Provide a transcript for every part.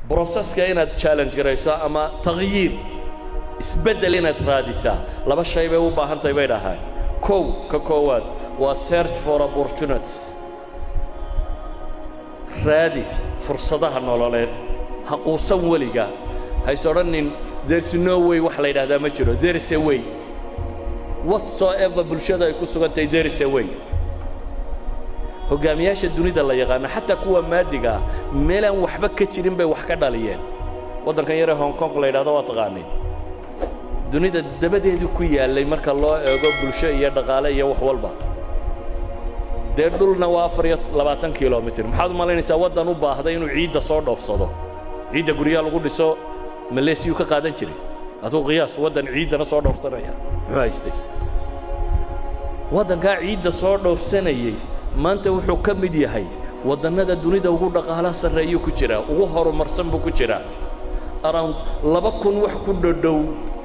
broseska inaad challenge garayso ama takhyiir isbeddel inaad raadisaa laba shay bay u baahan tahay bay dhahaan kow ka koowaad waa search for opportunities raadi fursadaha nololeed ha quusan weliga hays odhanin there's no way wax la yidhahdaa ma jiro there is a way whatsoever bulshada ay ku sugan tahay there is a way hoggaamiyaasha dunida la yaqaano xataa kuwa maadiga ah meelaan waxba ka jirin bay wax ka dhaliyeen waddankan yaree hong kong la yidhahdo waa taqaaniin dunida dabadeedii ku yaallay marka loo eego bulsho iyo dhaqaale iyo wax walba dee dhulna waa afar iyo labaatan kilomitir maxaad u malaynaysaa waddan u baahday inuu ciidda soo dhoofsado ciidda guryaha lagu dhiso maleesiyuu ka qaadan jiray aduu qiyaas waddan ciiddana soo dhoofsanaya muxuu haystay waddankaa ciidda soo dhoofsanayey maanta wuxuu ka mid yahay waddannada dunida ugu dhaqaalaha sarreeyuu ku jiraa ugu horumarsan buu ku jiraa around laba kun wax ku dhodhow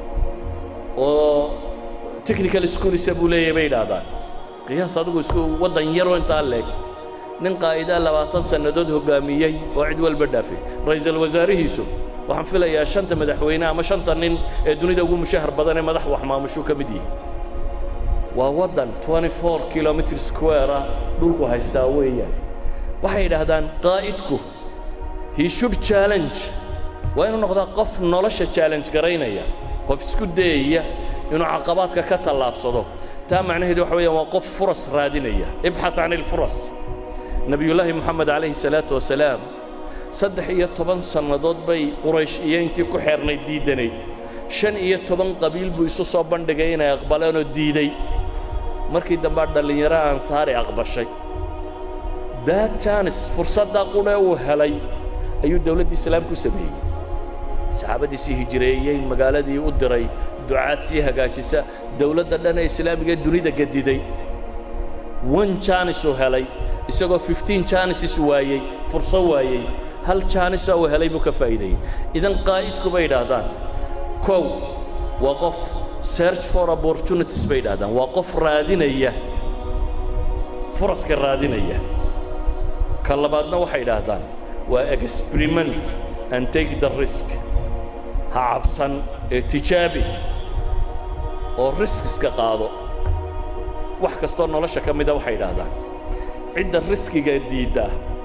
oo technical schoolisa buu leeyahay bay idhaahdaan qiyaas adigu isku waddan yaroo intaa leeg nin qaa'idaa labaatan sannadood hoggaamiyey oo cid walba dhaafay ra'iisul wasaarihiisu waxaan filayaa shanta madaxweyne ama shanta nin ee dunida ugu mushahar badan ee madax wax maamushuu ka mid yihi waa waddan 24 kilomitr square ah dhulku haystaa weeyaan waxay yidhaahdaan qaa'idku he should challenge waa inuu noqdaa qof nolosha challenge garaynaya qof isku dayaya inuu caqabaadka ka tallaabsado taa macnaheedu waxa weeyaan waa qof furas raadinaya ibxath can ilfuras nebiyullaahi moxamed calayhi salaatu wasalaam saddex iyo toban sannadood bay quraysh iyo intii ku xeernayd diiddanayd shan iyo toban qabiil buu isu soo bandhigay inay aqbaleenoo diiday markii dambaa dhallinyaro ansaari aqbashay daad jaanis fursaddaa qudhe uu helay ayuu dawladda islaamku sameeyey saxaabadiisii hijireeyey magaaladii u diray ducaad sii hagaajisa dawladda dhan ee islaamiga dunida gediday one jaanis uu helay isagoo fifteen jaanises waayey furso waayey hal jaanisoo uu helay buu ka faa'iideeyey idan qaa'idku bay idhaahdaan kow waa qof search for opportunities bay idhahdaan waa qof raadinaya furaska raadinaya ka labaadna waxay idhaahdaan waa experiment and take the risk ha cabsan ee tijaabi oo riskiska qaado wax kastoo nolosha ka mida waxay idhaahdaan cidda riskiga diidda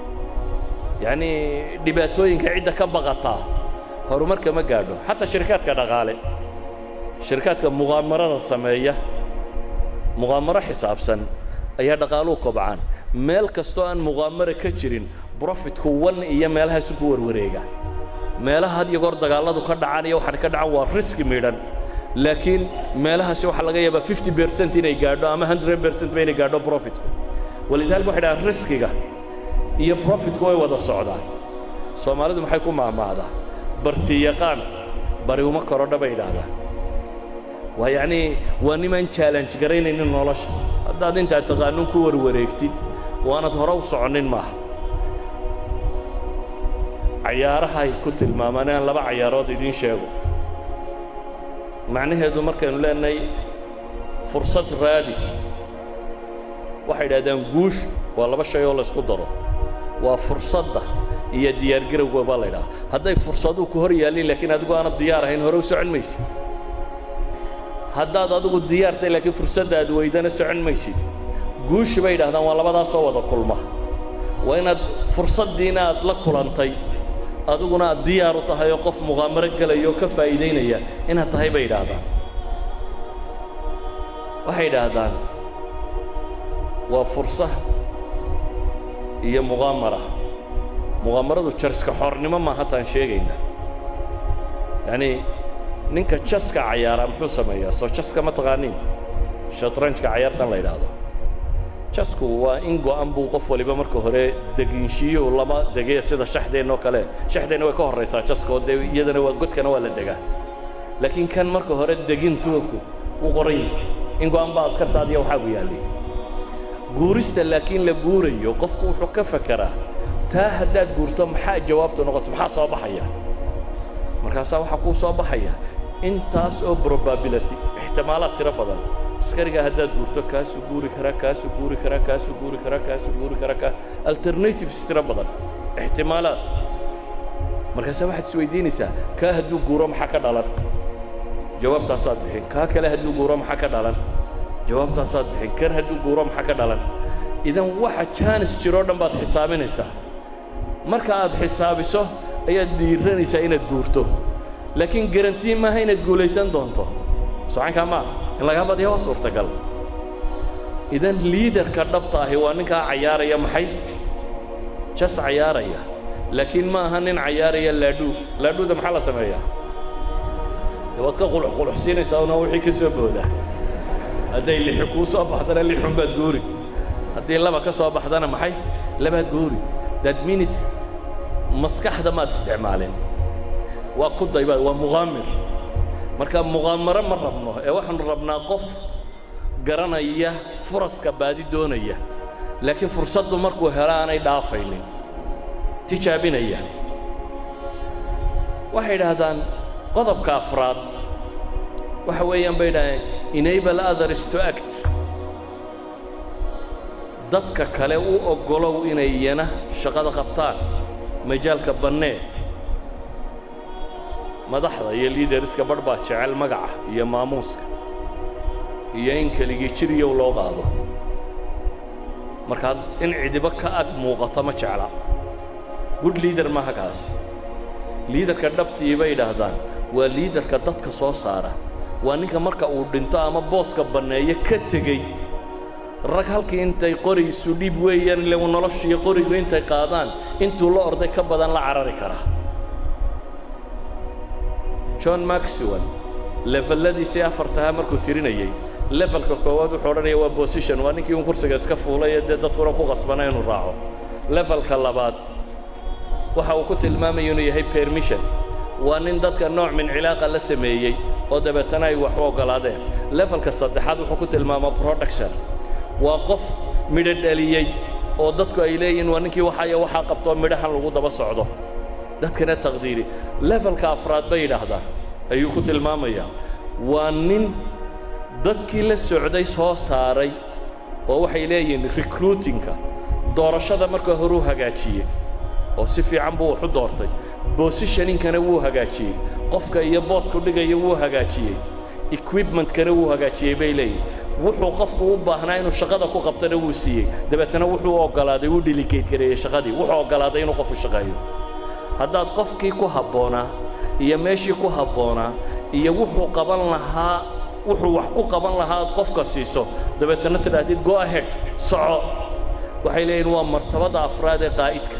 yacnii dhibaatooyinka cidda ka baqataa horumarka ma gaadho xataa shirkaadka dhaqaale shirkaadka muqaamarada sameeya muqaamaro xisaabsan ayaa dhaqaaluhu kobcaan meel kastoo aan muqaamara ka jirin brofitku wan iyo meelahaasu ku warwareega meelaha had iyo goor dagaalladu ka dhacaan iyo waxaan ka dhacan waa riski midhan laakiin meelahaasi waxaa laga yaabaa fifty percent inay gaadho ama hundred percent ba inay gaadho profitku walidaalika waxay dhahaan riskiga iyo profitku way wada socdaan soomaalidu maxay ku maahmaahdaa barti yaqaan bari uma korodha bay idhaahdaan waa yacnii waa nimaan challenge garaynaynin nolosha haddaad intaad taqaanuun ku warwareegtid waanad hore u soconnin maaha cayaarahay ku tilmaamaan aan laba cayaarood idiin sheego macnaheedu markaynu leenahay fursad raadi waxay idhahdaan guush waa laba shay oo laysku daro waa fursadda iyo diyaargarowga baa la ydhaha hadday fursaduhu ku hor yaallin laakiin adigu aanad diyaar ahayn hore u socon maysid haddaad adigu diyaartay laakiin fursadda aad weydana socon maysid guushi bay yidhahdaan waa labadaasoo wada kulma waa inaad fursaddiina aad la kulantay adiguna aad diyaar u tahay oo qof muqaamaro gelaya oo ka faa'iidaynaya inaad tahay bay yidhaahdaan waxay yidhaahdaan waa fursa iyo muqaamara muqaamaradu jarska xornimo maaha taan sheegayna yacnii ninka jaska cayaara muxuu sameeyaa soo jaska ma taqaaniin shatranjka cayaartan la yidhaahdo jasku waa in go'an buu qof waliba marka hore deginshiiyuhu lama degee sida shaxdeenna oo kale shaxdeenna way ka horraysaa jaska oo dee iyadana waa godkana waa la degaa laakiin kan marka hore degintuunku u qoran yahay in go'an baa askartaadiya waxaa ku yaallay guurista laakiin la guurayo qofku wuxuu ka fekeraa taa haddaad guurto maxaa jawaabtu noqonaysa maxaa soo baxaya markaasaa waxaa kuu soo baxaya intaas oo probability ixtimaalaad tiro badan askarigaa haddaad guurto kaasuu guuri karaa kaasuu guuri karaa kaasuu guuri karaa kaasuu guuri karaa ka alternatives tiro badan ixtimaalaad markaase waxaad isweydiinaysaa kaa hadduu guuro maxaa ka dhalan jawaabtaasaad bixin kaa kale hadduu guuro maxaa ka dhalan jawaabtaasaad bixin kan hadduu guuro maxaa ka dhalan idan waxa jaanis jiroo dhan baad xisaabinaysaa marka aad xisaabiso ayaad dhiiranaysaa inaad guurto laakiin garantii maaha inaad guulaysan doonto socankaa maaha in lagaa badiya waa suurtagal idan liidarka dhabta ahi waa ninkaa cayaaraya maxay jas cayaaraya laakiin ma aha nin cayaaraya laadhuu laadhuuda maxaa la sameeyaa de waad ka qulux quluxsiinaysaa una wixii ka soo booda hadday lixi kuu soo baxdana lixun baad guuri haddii laba ka soo baxdana maxay labaad guuri that means maskaxda maad isticmaalin waa ku dayba waa muqaamir marka muqaamaro ma rabno ee waxaanu rabnaa qof garanaya furaska baadi doonaya laakiin fursaddu markuu helo aanay dhaafaynin tijaabinaya waxay idhaahdaan qodobka afraad waxa weeyaan bay idhahdeen enable others to act dadka kale u oggolow inay iyana shaqada qabtaan majaalka bannee madaxda iyo liidariska barh baa jecel magaca iyo maamuuska iyo in keligii jiriyow loo qaado markaa in cidibo ka ag muuqato ma jecla good liader maaha kaas liidarka dhabtii bay idhaahdaan waa liidarka dadka soo saara waa ninka marka uu dhinto ama booska banneeyo ka tegey rag halkii intay qori isu dhiib weeyaan ile noloshiiyo qorigu intay qaadaan intuu la orday ka badan la carari kara john maxwell levelladiisii afartahaa markuu tirinayey levelka koowaad wuxuu odhanaya waa bosition waa ninkii un kursiga iska fuulay ee dee dadkuna ku qasbana inuu raaco levelka labaad waxa uu ku tilmaamaya inuu yahay permission waa nin dadka nooc min cilaaqa la sameeyey oo dabeetana ay wax u oggolaadeen levelka saddexaad wuxuu ku tilmaamaa production waa qof midho dhaliyey oo dadku ay leeyihiin waa ninkii waxaya waxaa qabtoo midhahan lagu daba socdo dadkana taqdiiri levelka afraad bay yidhaahdaan ayuu ku tilmaamayaa waa nin dadkii la socday soo saaray oo waxay leeyihiin recruitingka doorashada marka horuu hagaajiyey oo si fiican buu wax u doortay bositioninkana wuu hagaajiyey qofka iyo boosku dhigaya wuu hagaajiyey equipmentkana wuu hagaajiyey bay leeyihin wuxuu qofku u baahnaa inuu shaqada ku qabtana wuu siiyey dabeetana wuxuu oggolaaday wuu delicate gareeyey shaqadii wuxuu oggolaaday inuu qofu shaqeeyo haddaad qofkii ku habboonaa iyo meeshii ku habboonaa iyo wuxuu qaban lahaa wuxuu wax ku qaban lahaa aad qofka siiso dabeetana tidhaahdid go ahead soco waxay leeyihin waa martabada afraad ee qaa'idka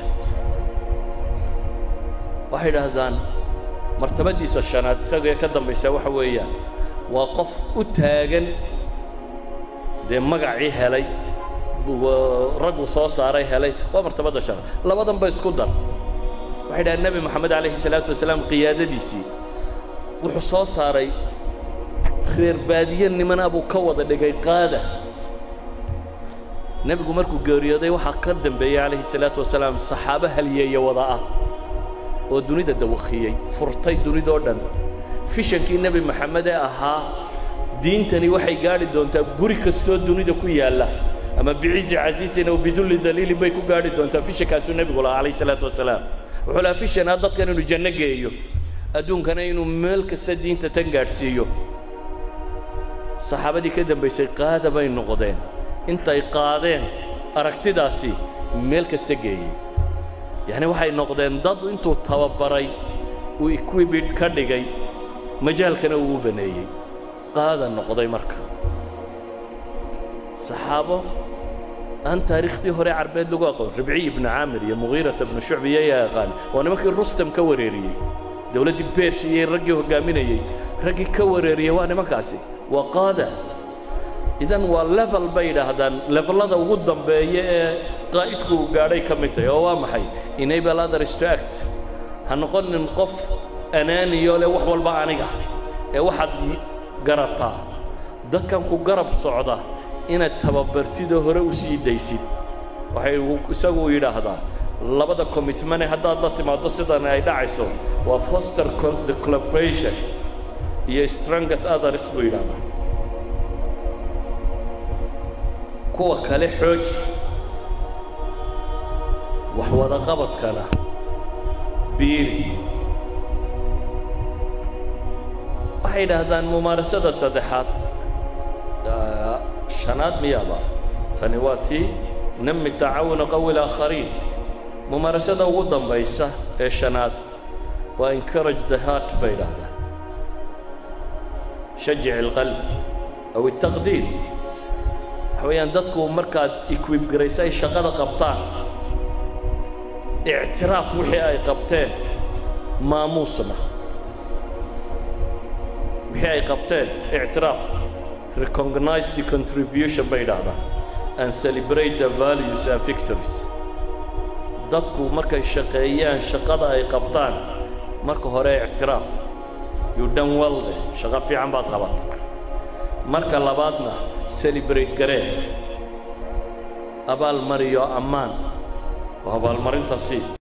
waxay idhaahdaan martabadiisa shanaad isagee ka dambaysa waxa weeyaan waa qof u taagan dee magacii helay raggu soo saaray helay waa martabadda shanaad labadanba isku dar waxay dhahaan nebi moxamed calayhi salaatu wasalaam qiyaadadiisii wuxuu soo saaray reer baadiye nimana buu ka wada dhigay qaada nebigu markuu geeriyooday waxaa ka dambeeyey calayhi salaatu wasalaam saxaabo halyeeya wada ah oo dunida dawakhiyey furtay dunidoo dhan fishankii nebi moxamed ee ahaa diintani waxay gaadhi doontaa guri kastoo dunida ku yaalla ama bicizi casiisin aw bidulli daliilin bay ku gaadhi doontaa fishankaasuu nebigu lahaa calayhi salaatu wasalaam wuxuu lahaa fishanaa dadkan inuu janno geeyo adduunkana inuu meel kasta diinta tan gaadhsiiyo saxaabadii ka dambaysay qaada bay noqdeen intay qaadeen aragtidaasi meel kasta geeyey yacni waxay noqdeen dad intuu tababaray uu equibid ka dhigay majaalkana uu u baneeyey qaada noqday marka saxaabo aan taariikhdii hore carbeed lagu aqoon ribciy ibnu caamir iyo mugiirata ibnu shucb iyo yaa yaqaan waa nimankii rustam ka wareeriyey dowladdii beershi iyo raggii hoggaaminayey raggii ka wareeriyey waa nimankaasi waa qaada idan waa level bay yidhaahdaan levelada ugu dambeeya ee qaa'idku uu gaadhay ka mid tahay oo waa maxay enable others to act ha noqonin qof anaaniyo leh wax walba aniga ee waxaad garataa dadkan ku garab socda inaad tababartidoo hore u sii daysid waxay isagu yidhaahdaa labada commitmane haddaad la timaaddo sidan ay dhacayso waa foster the collaboration iyo strength others buu yidhahdaa kuwa kale xooji wax wada qabadkana b biiri waxay yidhaahdaan mumaarasada saddexaad shanaad miyaaba tani waa tii nami tacaawuna qawi laakhariin mumaarasada ugu dambaysa ee shanaad waa encourage the heart bay yidhaahdaan shajic alqalb aw الtaqdiir waxa weeyaan dadku markaad equib garaysa ay shaqada qabtaan ictiraaf wixii ay qabteen maamuusna wixii ay qabteen ictiraaf recognize the contribution bay yidhaahdaan and celebrate the values and victories dadku markay shaqeeyaan shaqada ay qabtaan marka hore ictiraaf you done well de shaqo fiican baad qabatay marka labaadna celebrate garee abaal mariyo ammaan oo abaalmarinta sii